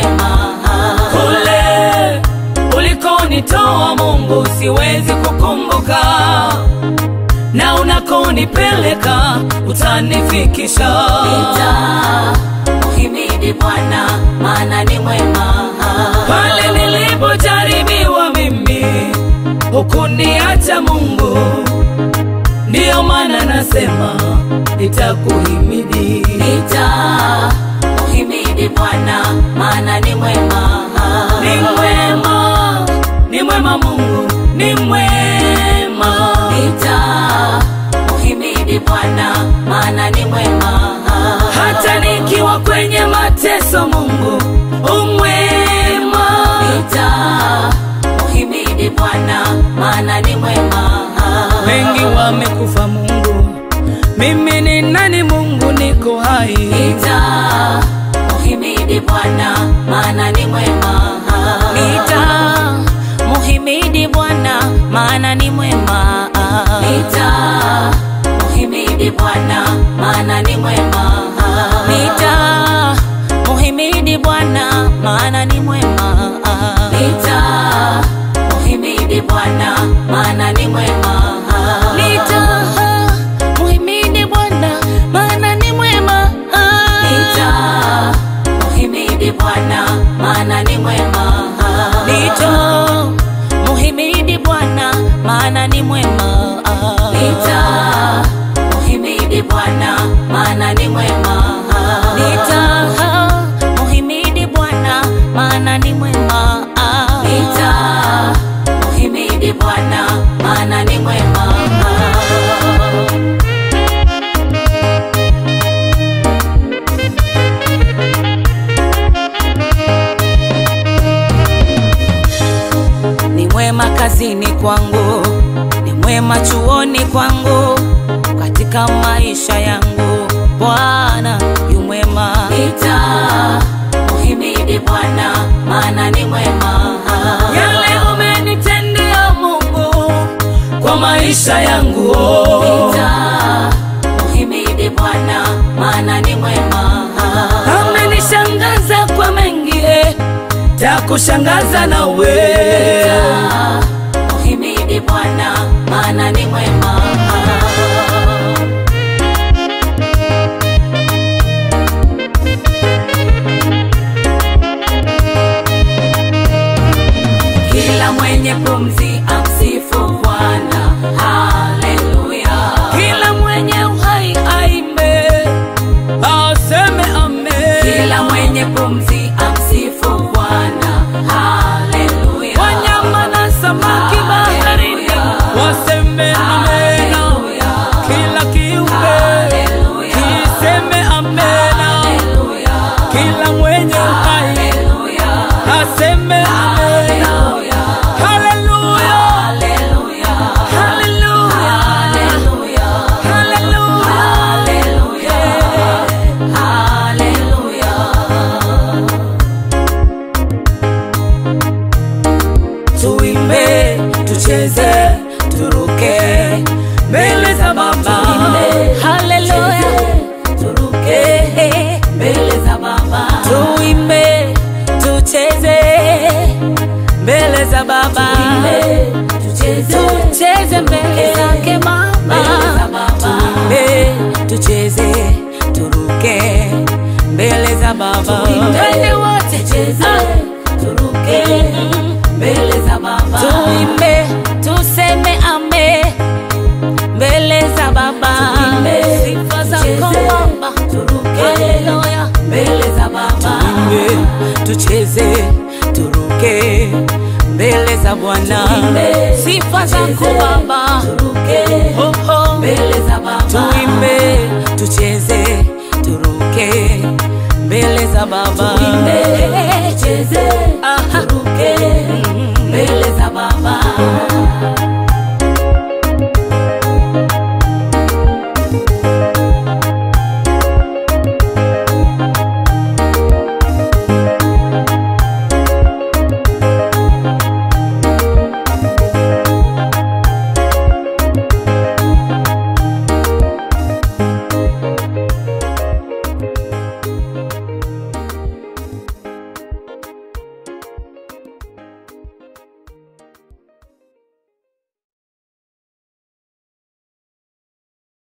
mwema. Kule ulikonitoa Mungu siwezi kukumbuka, na unakonipeleka utanifikisha. Nitamuhimidi Bwana maana ni mwema. Pale nilipojaribiwa mimi hukuniacha Mungu, ndiyo maana nasema nitakuhimidi. Nitamuhimidi Bwana maana ni mwema. Ni mwema, ni mwema Mungu, ni mwema. Nitamuhimidi Bwana maana ni mwema. Hata nikiwa kwenye mateso Mungu umwema. Nitamuhimidi Bwana maana ni mwema. Wengi wamekufa Mungu, mimi ni nani Mungu, niko hai. Nitamuhimidi Bwana maana ni mwema. Nitamuhimidi Bwana maana ni mwema. Nitamuhimidi Bwana maana ni mwema. Nitamuhimidi Bwana maana ni mwema. Nitamuhimidi Bwana maana ni mwema. Nitamuhimidi Bwana maana ni mwema. Nitamuhimidi Bwana maana ni mwema. Nitamuhimidi Bwana maana ni mwema. Nitamuhimidi Bwana maana ni mwema. Nitamuhimidi Bwana maana ni mwema. Nitamuhimidi Bwana maana ni mwema. Ni mwema kazini kwangu, ni mwema chuoni kwangu, katika maisha yangu Bwana yu mwema. Nitamuhimidi Bwana maana ni mwema. Yale umenitendea Mungu kwa maisha yangu oh. Nitamuhimidi Bwana maana ni mwema. Amenishangaza kwa mengi eh, takushangaza nawe Nitamuhimidi Bwana maana ni mwema. Kila mwenye pumzi amsifu Bwana. Haleluya. kila mwenye uhai aimbe aseme amen. Kila mwenye pumzi amsifu Bwana. Haleluya. Wanyama na samaki baharini waseme amen. Haleluya. Kila kiumbe Haleluya. kiseme amen. Haleluya. Kila mwenye uhai Haleluya. aseme amen. Haleluya. Haleluya, Haleluya. haleluya, Haleluya. haleluya. Haleluya. Tuimbe, tucheze, turuke mbele za Baba. Haleluya. Turuke mbele za Baba. Tuimbe, tucheze mbele za Baba. Tucheze. Tucheze mbele zake Baba. Mbele za Baba. Tuimbe, tucheze, turuke mbele za Baba. Twende wote Tucheze. Turuke mbele za Baba. Tuimbe, tuseme ame mbele za Baba. Tuimbe, Sifa zako tucheze, Baba. turuke Haleluya. mbele za Baba. Tuimbe, tucheze, turuke mbele za Bwana. Tuimbe, Sifa zako tucheze, Baba. Turuke Oh, oh. mbele za Baba. Tuimbe, tucheze, turuke mbele za Baba. Tuimbe,